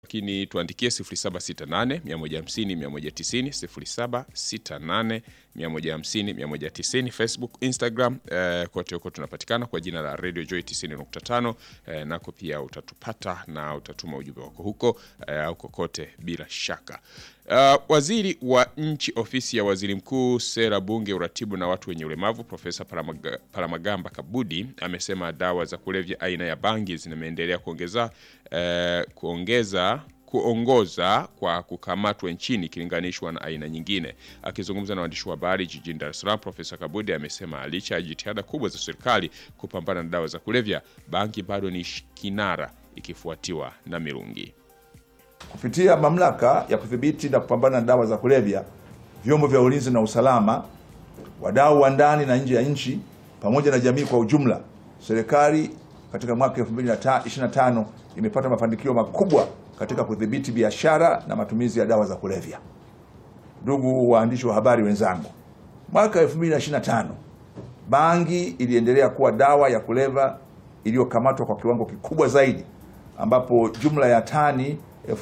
lakini tuandikie 0768 150 190 0768 150 190 Facebook, Instagram eh, kote huko tunapatikana kwa jina la Radio Joy 90.5 eh, nako pia utatupata na utatuma ujumbe wako huko eh, au kokote bila shaka. Uh, waziri wa nchi ofisi ya waziri mkuu sera bunge uratibu na watu wenye ulemavu Profesa Paramaga, Paramagamba Kabudi amesema dawa za kulevya aina ya bangi zimeendelea kuongeza eh, kuongeza kuongoza kwa kukamatwa nchini ikilinganishwa na aina nyingine. Akizungumza na waandishi wa habari jijini Dar es Salaam, Profesa Kabudi amesema licha ya jitihada kubwa za serikali kupambana na dawa za kulevya, bangi bado ni kinara ikifuatiwa na mirungi. Kupitia mamlaka ya kudhibiti na kupambana na dawa za kulevya, vyombo vya ulinzi na usalama, wadau wa ndani na nje ya nchi, pamoja na jamii kwa ujumla, serikali katika mwaka 2025 imepata mafanikio makubwa katika kudhibiti biashara na matumizi ya dawa za kulevya. Ndugu waandishi wa habari wenzangu, mwaka 2025 bangi iliendelea kuwa dawa ya kulevya iliyokamatwa kwa kiwango kikubwa zaidi, ambapo jumla ya tani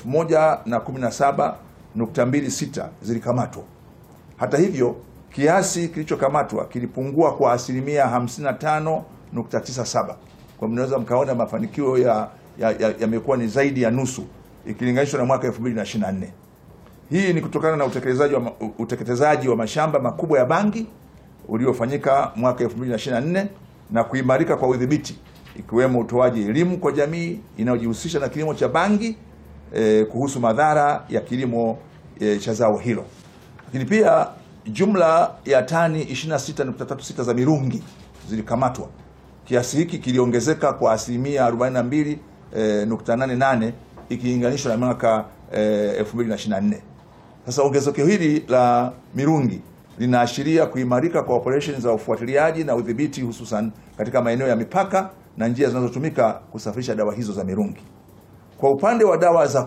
1017.26 zilikamatwa. Hata hivyo, kiasi kilichokamatwa kilipungua kwa asilimia 55.97. Kwa mnaweza mkaona mafanikio ya yamekuwa ya, ya ni zaidi ya nusu ikilinganishwa na mwaka 2024. Hii ni kutokana na utekelezaji wa, utekelezaji wa mashamba makubwa ya bangi uliofanyika mwaka 2024 na kuimarika kwa udhibiti ikiwemo utoaji elimu kwa jamii inayojihusisha na kilimo cha bangi eh, kuhusu madhara ya kilimo eh, cha zao hilo. Lakini pia jumla ya tani 26.36 za mirungi zilikamatwa. Kiasi hiki kiliongezeka kwa asilimia 42.88 eh, ikilinganishwa na mwaka eh, 2024. Sasa ongezeko hili la mirungi linaashiria kuimarika kwa operesheni za ufuatiliaji na udhibiti hususan katika maeneo ya mipaka na njia zinazotumika kusafirisha dawa hizo za mirungi. Kwa upande wa dawa za